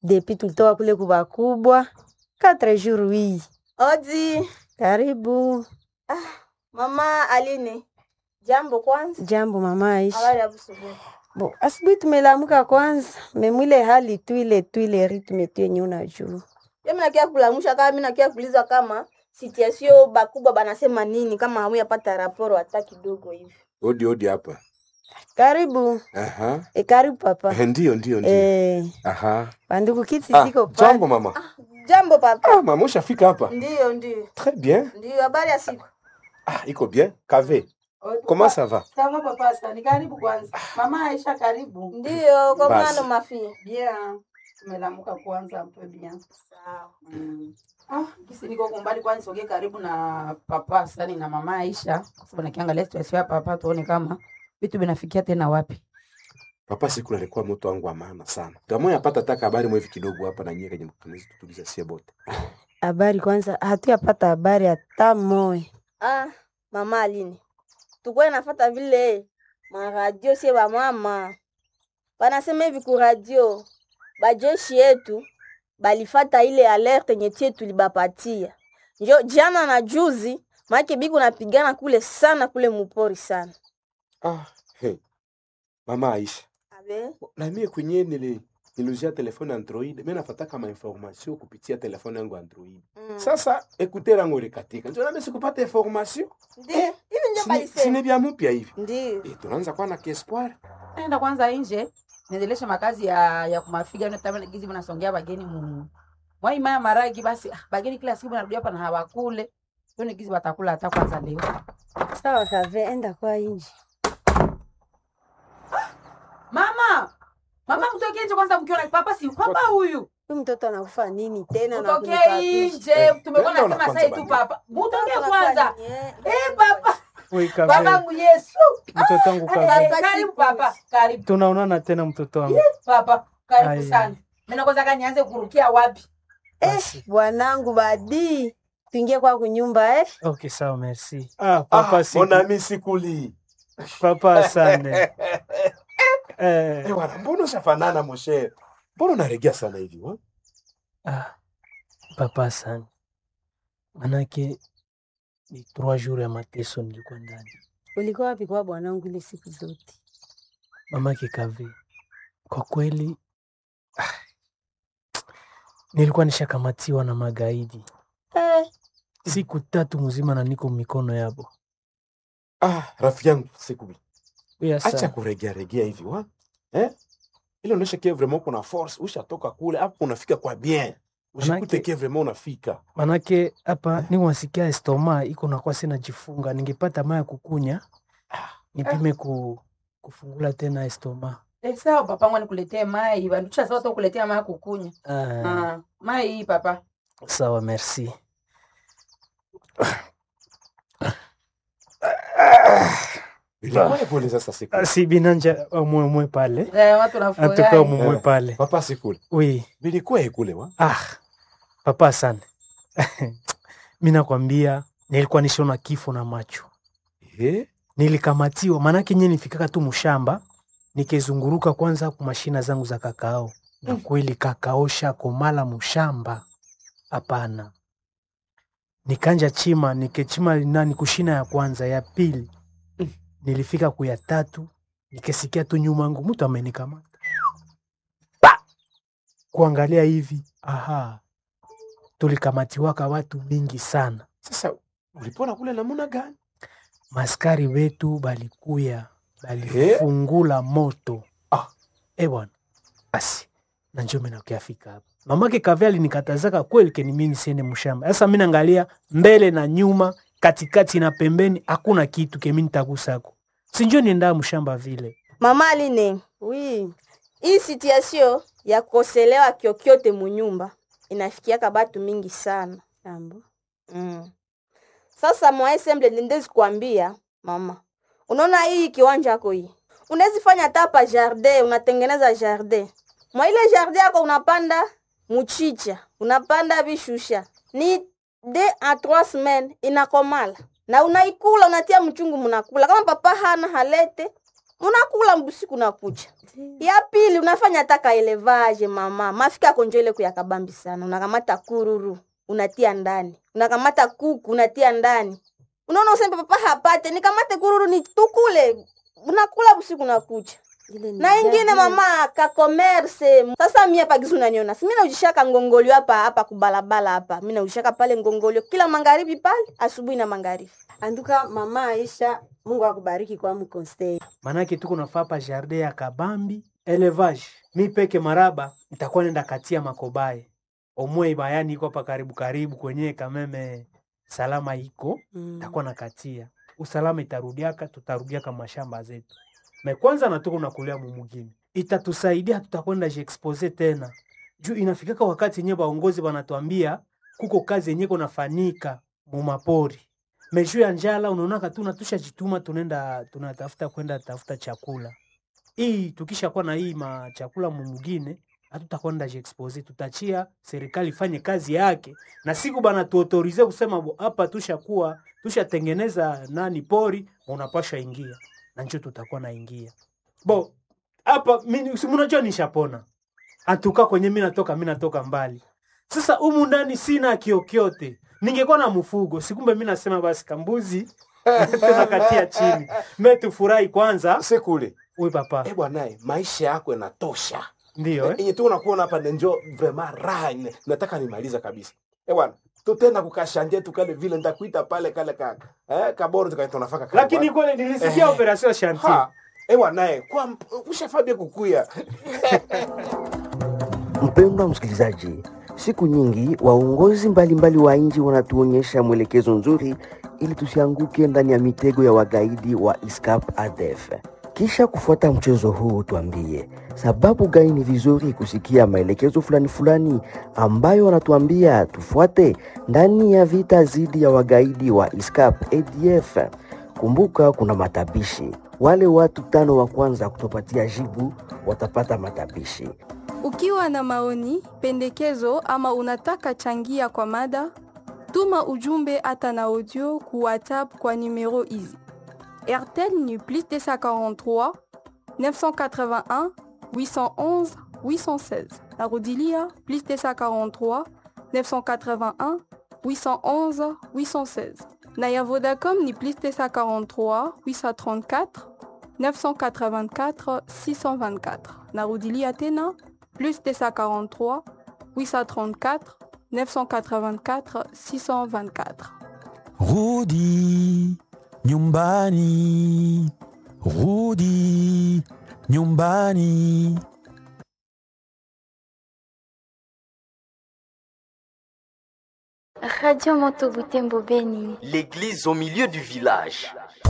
Depuis tulitoka kule kubakubwa. Quatre jours oui. Odi, Karibu. mama Aline. Jambo kwanza. Jambo mama Aisha. Habari ya asubuhi. Bo, asubuhi tumelamuka kwanza. Memwile hali tu ile tu ile ritme tu yenye unajua. Mimi nakia kulamusha kama mimi nakia kuuliza kama situation bakubwa banasema nini kama hamuyapata raporo hata kidogo hivi. Odi odi hapa. Karibu. Aha. E, karibu papa. Eh, Ndio ndio ndio. Eh, Aha. bandugu kiti Ah, ziko pale. jambo mama. Jambo papa. Ah, mama ushafika hapa. Ndio, ndio. Très bien. Ndio habari ya siku. Ah, iko bien. Kave. Comment ça va? Sawa papa, asante. Karibu kwanza. Mama Aisha, karibu. Ndio, kwa Basi. mwana mafia. Bien. Tumelamuka kwanza mpe bien. Sawa. Mm. Ah, kisi niko kumbali kwani nisogee karibu na papa sani na mama Aisha. Kwa sababu nikiangalia situation ya papa tuone kama vitu vinafikia tena wapi. Papa siku alikuwa mtu wangu wa maana sana. Tamoya yapata taka habari mwevi kidogo hapa na nyie kwenye mtumizi tutuliza sie bote. Habari kwanza, hatuyapata habari hata moya. Ah, mama Aline. Tukwe nafata vile maradio sie ba mama. Banasema hivi ku radio. Bajeshi yetu balifata ile alerte yenye tie tulibapatia. Njo jana na juzi maake biku napigana kule sana kule mupori sana. Ah, hey. Mama Aisha. Abe. Na mie kwenye nili niluzia telefone Android, mimi nafuata kama information kupitia telefone yangu Android. Mm. Sasa écouter yangu ilikatika. Ndio nami sikupata information. Ndio. Hivi ndio Sini, balisema. sini bya mpya hivi. Ndio. Eh, tunaanza kuwa na kiespoir. Naenda kwanza nje niendeleshe makazi ya ya kumafiga na tamani gizi mnasongea bageni mu. Mwai maya maragi basi ah, bageni kila siku narudia hapa na hawakule. Tuone gizi watakula hata kwanza leo. Sawa kave, enda kwa inji. Mama! Mama mtoke nje kwanza mkiona papa si papa huyu. Huyu mtoto anakufa nini tena na Mtoke kunipapisha? nje. Tumekuwa Nenda nasema kwanza sasa tu bani. papa. Mtoke Mtoto kwanza. anafanya, eh. Eh papa. Oi, Kave, Babangu Yesu. mtoto wangu Kave, Eh, Karibu papa. Karibu tunaonana tena mtoto wangu. papa. Karibu Ai. sana. Mimi kwanza kanianze kurukia wapi? Eh, bwanangu badi. Tuingie kwa kunyumba eh. Okay, sawa, merci. Ah, papa Ah, si mon ami sikuli. papa asante. Eh, Eh, wana, mbona ushafanana moshe? Mbona unaregea sana hivi? wa? ah, papa asante. Manake ni trois jours ya mateso nilikuwa ndani. Ulikuwa wapi kwa bwanangu ile siku zote? Mamake Kave, kwa kweli ah, nilikuwa nishakamatiwa na magaidi Eh, siku tatu mzima na niko mikono yabo. Ah, rafiki yangu sikuli. Huyu Acha asa kuregea regea hivi wa? Eh? Ile unaonyesha kia vraiment kuna force, ushatoka kule hapo unafika kwa bien. Ushikute Manake- kia vraiment unafika. manake hapa niko nasikia estoma iko nakuwa sina jifunga, ningepata maya kukunya nipime ku, kufungula tena estoma. Eh, sawa papa wangu nikuletee mai. Bandusha sawa tu kuletea mai kukunya. Ah, Ah, mai hii papa. sawa, merci. Ilikuwa pole sasa sikuli. Si binanja mwemwe pale Eh, watu antuka nafurahi. mumwe Eh. pale Papa sikuli. oui. Bilikuwa ikule wa? Ah, papa sana mi nakwambia nilikuwa nishona kifo na macho, Eh? nilikamatiwa maanake nye nifikaka tu mshamba nikizunguruka kwanza ku mashina zangu za kakao na kweli kakao shakomala mshamba hapana, nikanja chima nikechima nani kushina ya kwanza ya pili nilifika kuya tatu nikisikia tu nyuma yangu mtu amenikamata pa kuangalia hivi aha tulikamatiwaka watu mingi sana Sasa ulipona kule namuna gani? maskari wetu balikuya balifungula moto Ah. e bwana basi na njo minakiafika hapa mamake kave alinikatazaka kweli keni mi nisiende mshamba sasa mi naangalia mbele na nyuma katikati na pembeni hakuna kitu kemi nitagusako sinjo niendaa mshamba vile Mama Aline. oui. Hii situation ya kukoselewa kyokyote munyumba inafikiaka batu mingi sana. Jambo. Mm. Sasa mwa semble ndezi kuambia mama, unaona hii kiwanja yako hii, unawezi fanya hata pa jardin, unatengeneza jardin. Mwa ile jardin yako unapanda muchicha, unapanda bishusha, ni de a trois semaines inakomala na unaikula, unatia mchungu, mnakula. Kama papa hana halete, unakula mbusiku nakuja ya pili unafanya taka elevage mama mafika yako njo ile kuyakabambi sana unakamata kururu unatia ndani unakamata kuku unatia ndani unaona usembe papa hapate nikamate kururu ni tukule unakula busiku nakuja Ile ni na ingine jadi. mama ka commerce sasa mimi hapa gizu unaniona si mimi naujishaka ngongolio hapa hapa kubalabala hapa mimi naujishaka pale ngongolio kila magharibi pale asubuhi na magharibi Anduka mama Aisha, Mungu akubariki kwa mkonsei. manake tuko nafaa pa jardin ya kabambi elevage mi peke maraba nitakuwa nenda katia makobaye omwe bayani iko hapa karibu karibu kwenye kameme salama iko Mm. takuwa nakatia usalama itarudiaka tutarudiaka mashamba zetu me kwanza natuko nakulia mumugini itatusaidia tutakwenda jiexpose tena juu inafikaka wakati yenye baongozi banatuambia kuko kazi yenye konafanyika mumapori meshu ya njala unaonaka tu natusha jituma tunaenda tunatafuta kwenda tafuta chakula hii tukishakuwa na hii machakula mumugine hatutakwenda jiexpose tutachia serikali ifanye kazi yake na siku bana tuotorize kusema bo, hapa tushakuwa tushatengeneza nani pori unapasha ingia na njo tutakuwa naingia bo hapa mimi- si mnajua nishapona atuka kwenye mi natoka mi natoka mbali sasa humu ndani sina kiokyote ningekuwa na mfugo sikumbe mi nasema basi kambuzi tunakatia chini me tufurahi kwanza sekule uy papa eh bwanae maisha yako yanatosha ndio eh? yenye tu unakuona hapa nenjo vraiment raha ine- nataka nimaliza kabisa eh bwana tutenda kukashanje tukale vile ndakuita pale kale ka eh kaboro tukaita unafaka kale lakini bwana. kweli nilisikia Eh. operation chantier ha eh bwanae kwa ushafabia kukuya Mpendwa msikilizaji, siku nyingi waongozi mbalimbali wa nchi wanatuonyesha mwelekezo nzuri ili tusianguke ndani ya mitego ya wagaidi wa ISCAP ADF. Kisha kufuata mchezo huu, tuambie sababu gani ni vizuri kusikia maelekezo fulani fulani ambayo wanatuambia tufuate ndani ya vita dhidi ya wagaidi wa ISCAP ADF. Kumbuka kuna matabishi. Wale watu tano wa kwanza kutopatia jibu watapata matabishi. Ukiwa na maoni, pendekezo ama unataka changia kwa mada, tuma ujumbe hata na audio ku WhatsApp kwa numero hizi: RTL ni plus 243 981 811 816. Narudilia plus 243 981 811 816. Na ya Vodacom ni plus 243 834 984 624. Narudilia tena plus 243 834 984 624. Rudi nyumbani, rudi nyumbani. Radio Moto Butembo Beni. L'église au milieu du village.